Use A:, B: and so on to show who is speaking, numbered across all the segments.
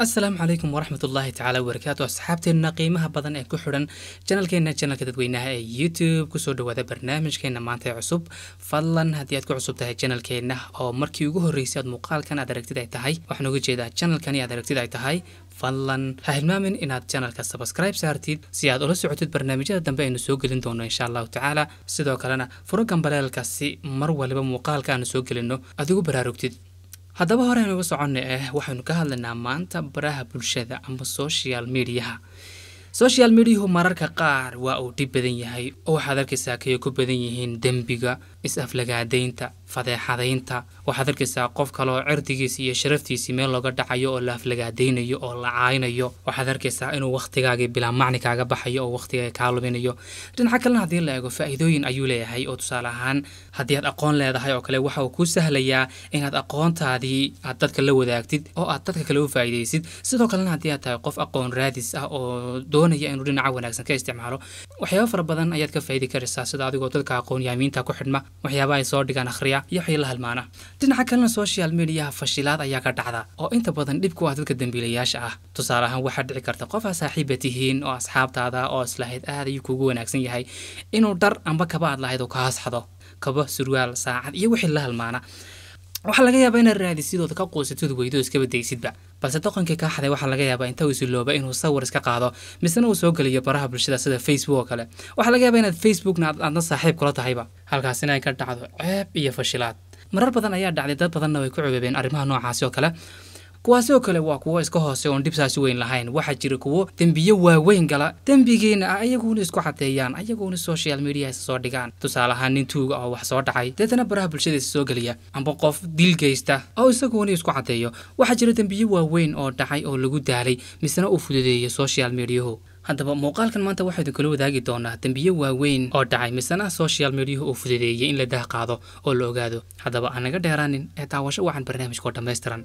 A: asalaamu calaykum waraxmat ullaahi tacaala wabarakaatu asxaabteenna qiimaha badan ee ku xidhan janalkeena janalka dadweynaha ee youtube kusoo dhawaada barnaamijkeena maanta ee cusub fadlan haddii aad ku cusub tahay janalkeenna oo markii ugu horreysay aad muuqaalkan aad aragtid ay tahay waxaan uga jeedaa janalkani aad aragtid ay tahay fadlan ha hilmaamin inaad janalka sabskribe saartid si aad ula socotid barnaamijyada dambe aynu soo gelin doono insha allahu tacaala sidoo kalena furo gambaleelka si mar waliba muuqaalka aanu soo gelinno aad ugu baraarugtid haddaba hore aynu uga soconnay eh waxaynu ka hadlaynaa maanta baraha bulshada ama social mediaha social mediahu mararka qaar waa uu dhib badan yahay oo waxaad arkaysaa kay ku badan yihiin dembiga is-aflagaadaynta fadeexadaynta waxaad arkaysaa qof kale oo cirdigiisi iyo sharaftiisii meel looga dhacayo oo la aflagaadaynayo oo la caaynayo waxaad arkaysaa inuu wakhtigaagii bilaa macni kaaga baxayo oo wakhtigaaga kaa luminayo dhinaca kalena haddii la eego faa'iidooyin ayuu leeyahay oo tusaale ahaan haddii aad aqoon leedahay oo kale waxa uu kuu sahlayaa inaad aqoontaadii aad dadka la wadaagtid oo aad dadka kale u faa'iidaysid sidoo kalena haddii aad tahay qof aqoon raadis ah oo doonaya inuu dhinaca wanaagsan ka isticmaalo waxyaaba fara badan ayaad ka faa'idi karaysaa sida adigoo dadka aqoon yaamiinta ku xidhma waxyaaba ay soo dhigaan akhriya iyo waxii la halmaana dhinaca kalena social mediaha fashilaad ayaa ka dhacda oo inta badan dhib ku ah dadka dembiilayaasha ah tusaale ahaan waxaa dhici karta qof aa saaxiiba tihiin oo asxaabtaada oo islahayd aad ayuu kuugu wanaagsan yahay inuu dhar amba kaba aad lahayd oo ka hasxado kabo surwaal saacad iyo wixii la halmaana waxaa laga yaabaa inaad raadisidooda ka quusatid weydo iskaba daysidba balse doqonkii kaa xaday waxaa laga yaabaa inta uu isilooba inuu sawir iska qaado misena uu soo geliyo baraha bulshada sida facebook oo kale waxaa laga yaabaa inaad facebookna aadna saaxiib kula tahayba halkaasina ay ka dhacdo ceeb iyo fashilaad marar badan ayaa dhacday dad badanna way ku cubabeen arrimaha noocaasi oo kale kuwaasi oo kale waa kuwo iska hoose oon dhibsaasi weyn lahayn waxaa jira kuwo dembiyo waaweyn gala dembigiina ah ayaguuna isku cadeeyaan ayaguuna social media isa soo dhigaan tusaale ahaan nin tuuga oo wax soo dhacay deetana baraha bulshada isa soo geliya amba qof dil geysta oo isaguuna isku cadeeyo waxaa jira dembiyo waaweyn oo dhacay oo lagu daalay misena uu fududeeyo social mediahu haddaba muuqaalkan maanta waxaynu kala wadaagi doonaa dembiyo waaweyn oo dhacay misena social mediahu uu fududeeyey in la dah qaado oo la ogaado haddaba aan naga dheeraanin ee daawasho wacan barnaamijkoo dhammaystiran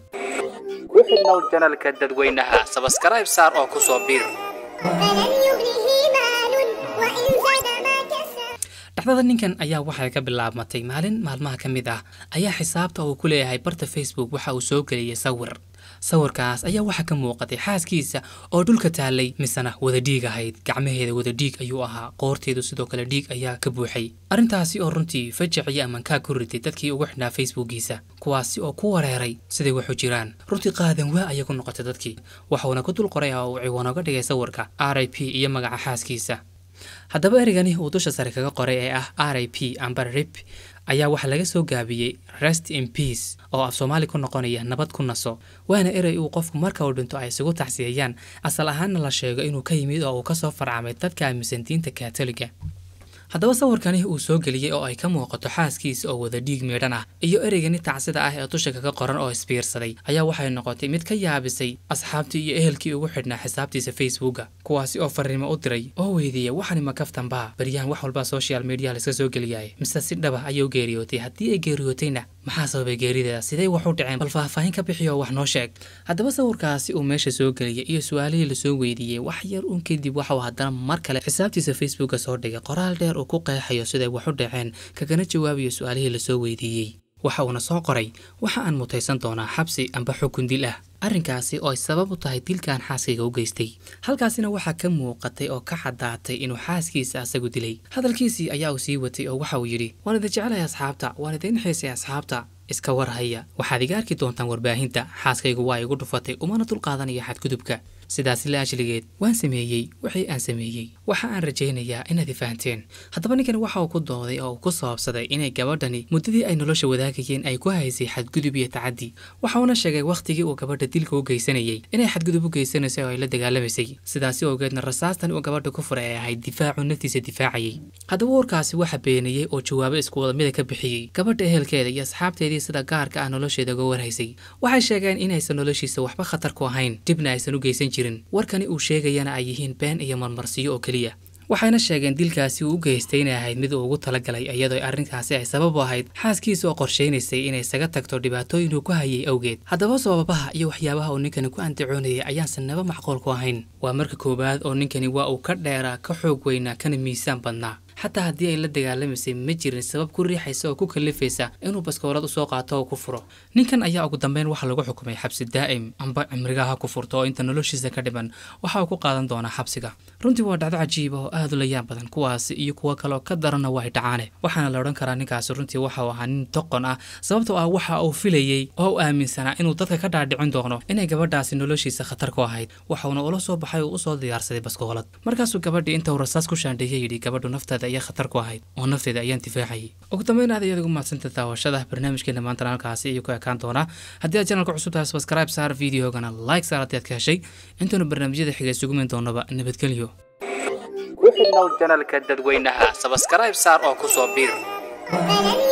A: ku xidhnow janalka dadweynaha sabskribe saar oo ku soo biir dhacdada ninkan ayaa waxay ka bilaabmatay maalin maalmaha ka mid ah ayaa xisaabta uu ku leeyahay barta facebook waxa uu soo geliyay sawir sawirkaas ayaa waxaa ka muuqatay xaaskiisa oo dhulka taallay misena wada dhiig ahayd gacmaheeda wada dhiig ayuu ahaa qoorteedu sidoo kale dhiig ayaa ka buuxay arrintaasi oo runtii fajac iyo amankaa ku ritay dadkii ugu xidhnaa facebookiisa kuwaasi oo ku wareeray siday waxu jiraan runtii qaadan waa ayay ku noqotay dadkii waxuuna ku dul qoray oo uu ciwaan oga dhigay sawirka r i p iyo magaca xaaskiisa haddaba erigani uu dusha sare kaga qoray ee ah r i p amba rip ayaa waxaa laga soo gaabiyey rest in peace oo af soomaali ku noqonaya nabad ku naso waana erey uu qofku marka uu dhinto ay isugu tacsiyayaan asal ahaanna la sheego inuu ka yimid oo uu kasoo farcamay dadka aaminsan diinta katoliga haddaba sawirkani uu soo geliyey oo ay ka muuqato xaaskiisa oo wada dhiig meedhan ah iyo ereygani tacsida ah ee dusha kaga qoran oo isbiirsaday ayaa waxay noqotay mid ka yaabisay asxaabtii iyo ehelkii ugu xidhnaa xisaabtiisa facebooka kuwaasi oo fariimo u diray oo weydiiyey waxani ma kaftanbaa baryahan wax walba social media laiska soo geliyay mise si dhaba ayuu geeriyootay haddii ay geeriyootayna maxaa sababay geerideeda sidee wax u dhaceen bal faahfaahin ka bixi oo wax noo sheeg haddaba sawirkaasi uu meesha soo geliyay iyo su-aalihii lasoo weydiiyey wax yar uun kadib waxauu haddana mar kale xisaabtiisa facebooka soo dhigay qoraal dheer uu ku qeexayo siday wax u dhaceen kagana jawaabayo su-aalihii lasoo weydiiyey waxa uuna soo qoray waxa aan mutaysan doonaa xabsi amba xukun dil ah arrinkaasi oo ay sabab u tahay dilkan xaaskayga u geystay halkaasina waxaa ka muuqatay oo ka caddaatay inuu xaaskiisa asagu dilay hadalkiisii ayaa uu sii watay oo waxa uu yidhi waan idin jecelahay asxaabta waan idin xiisay asxaabta iska war haya waxaad iga arki doontaan warbaahinta xaaskaygu waa igu dhufatay umana dulqaadanaya xadgudubka sidaasi la ajligeed waan sameeyey wixii aan sameeyey waxa aan rajaynayaa inaad i fahanteen haddaba ninkani waxa uu ku dooday oo uu ku sababsaday inay gabadhani muddadii ay nolosha wadaagayeen ay ku haysay xadgudub iyo tacaddi waxa uuna sheegay wakhtigii uu gabadha dilka u geysanayay inay xadgudub u geysanaysay oo ay la dagaalamaysay sidaasi awgeedna rasaastan uu gabadha ku furay ay ahayd difaacu naftiisa difaacayay haddaba warkaasi waxa beeniyey oo jawaabo isku wada mida ka bixiyey gabadha ehelkeeda iyo asxaabteedii sida gaarka ah nolosheeda uga warhaysay waxay sheegeen inaysan noloshiisa waxba khatar ku ahayn dibna aysan u geysan warkani uu sheegayana ay yihiin been iyo marmarsiyo oo keliya waxayna sheegeen dilkaasi uu u geystay inay ahayd mid uu ugu talagalay iyadoo arrinkaasi ay sabab u ahayd xaaskiisa oo qorshaynaysay inay isaga tagto dhibaatooyin uu ku hayay awgeed haddaba sababaha iyo waxyaabaha uu ninkani ku andacoonayay ayaansan naba macquul ku ahayn waa marka koowaad oo ninkani waa uu ka dheeraa ka xoog weynaa kana miisaan badnaa xataa haddii ay la dagaalamaysay ma jirin sabab ku riixaysa oo ku kalifaysa inuu baskoolad usoo qaato oo ku furo ninkan ayaa ugu dambeyn waxaa lagu xukumay xabsi daa'im amba cimrigaha ku furto oo inta noloshiisa ka dhiman waxa uu ku qaadan doonaa xabsiga runtii waa dhacdo cajiiba oo aad u layaan badan kuwaasi iyo kuwo kaleoo ka daranna waa dhacaane waxaana la odhan karaa ninkaasi runtii waxa uu ahaa nin doqon ah sababtoo ah waxa uu filayey oo u aaminsanaa inuu dadka ka dhaadhicin doono inay gabadhaasi noloshiisa khatar ku ahayd waxauna ula soo baxay oo usoo diyaarsaday baskoolad markaasuu gabadhii inta uu rasaas ku shaandheeyey yidhi gabadhu nafteeda ayaa khatar ku ahayd oo nafteeda ayaan difaacayay ugu dambeyn aad ayaad ugu mahadsanta daawashada barnaamijkeena maantana halkaasi ayuu ku ekaan doonaa haddii aad janalka cusub tahay subscribe saar videogana like saar haddii aad ka heshay intaanu barnaamijyada xiga isugu min doonaba nabadgelyo ku xidhnow janalka dadweynaha sabskribe saar oo ku soo biir